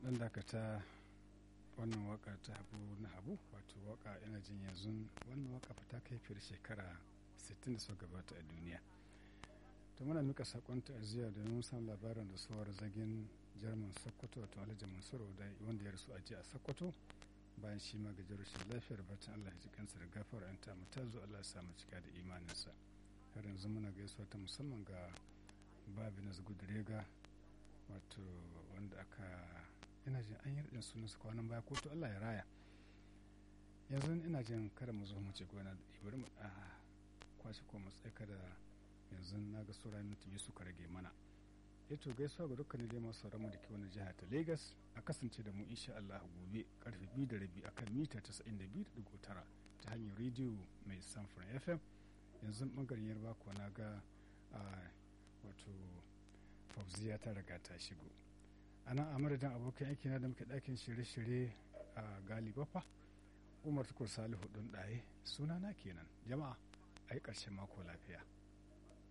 dan dakata wannan waka ta habu na habu wato waka ina jin yanzu wannan waka ta kai fiye shekara 60 da suka gabata a duniya to muna mika sakon ta'aziyya da mun san labarin da suwar zagin jarman sokoto wato alhaji mansur wanda ya rasu a jiya a sokoto bayan shi ma gajar rashin lafiyar batun allah ya ji kansa da gafara yan ta ta zo allah ya samu cika da imaninsa har yanzu muna gaisuwa ta musamman ga babi na rega wato wanda aka ina jin an yi radin sunan su kwanan baya ko to allah ya raya yanzu ina jin kada mu zo mu ce gona bari mu a kwashe ko mu tsaka da yanzu na ga sauran minti biyu suka rage mana ya to gaisuwa ga dukkanin dai masu ramu da ke wani jiha ta lagos a kasance da mu insha Allah gobe karfe biyu da rabi akan mita 92.9 ta hanyar rediyo mai samfuran fm yanzu bangaren yarba kuwa na ga wato fauziya ta riga ta shigo a nan a madadin abokan aiki na da muke ɗakin shirye-shirye a galibafa umar tukur salihu ɗin ɗaye sunana kenan jama'a a yi ƙarshen mako lafiya